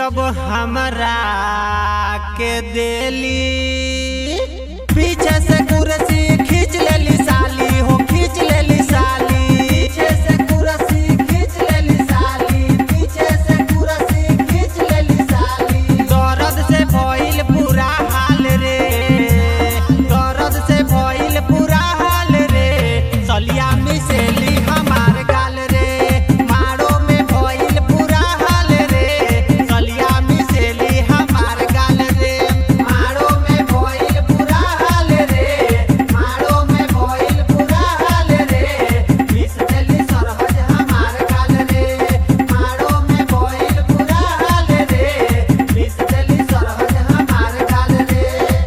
जब हमरा के देली पीछे से कुर्सी खींच लेली साली हो खींच लेली साली पीछे से कुर्सी खींच लेली साली पीछे से कुर्सी खींच लेली साली दर्द से भइल पूरा हाल रे दर्द से भइल पूरा हाल रे सलिया मिसेली हमार गाल रे मारो में भइल पूरा हाल रे सलिया मिसेली हमार गाल रे मारो में भइल पूरा हाल रे मारो में भइल पूरा हाल रे मिसेली सरहज हमार गाल रे मारो में भइल पूरा हाल रे मिसेली सरहज हमार गाल रे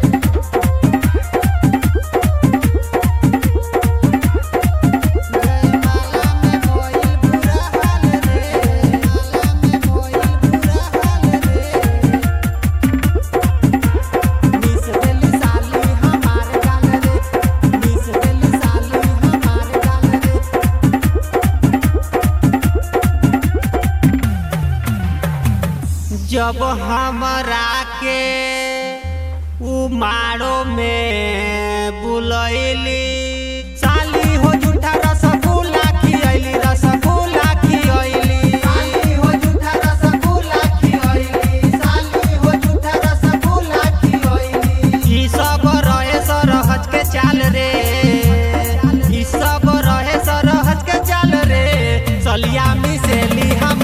जब हमरा के उमारो में बुलैली साली हो झूठा रसगुल्ला खियैली रसगुल्ला खियैली साली हो झूठा रसगुल्ला खियैली साली हो झूठा रसगुल्ला खियैली ई सब रहे सरहज के चाल रे ई सब रहे सरहज के चाल रे सलिया मिसेली हम